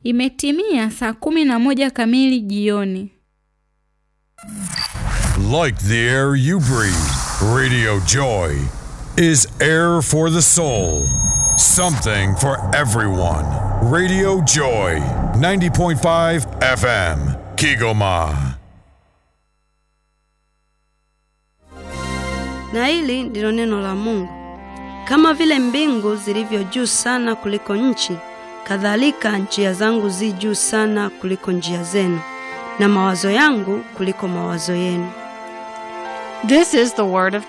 Imetimia saa kumi na moja kamili jioni. Like the air you breathe, Radio Joy is air for the soul. Something for everyone. Radio Joy, 90.5 FM, Kigoma. Na hili ndilo neno la Mungu. Kama vile mbingu zilivyo juu sana kuliko nchi, kadhalika njia zangu zi juu sana kuliko njia zenu, na mawazo yangu kuliko mawazo yenu. This is the word of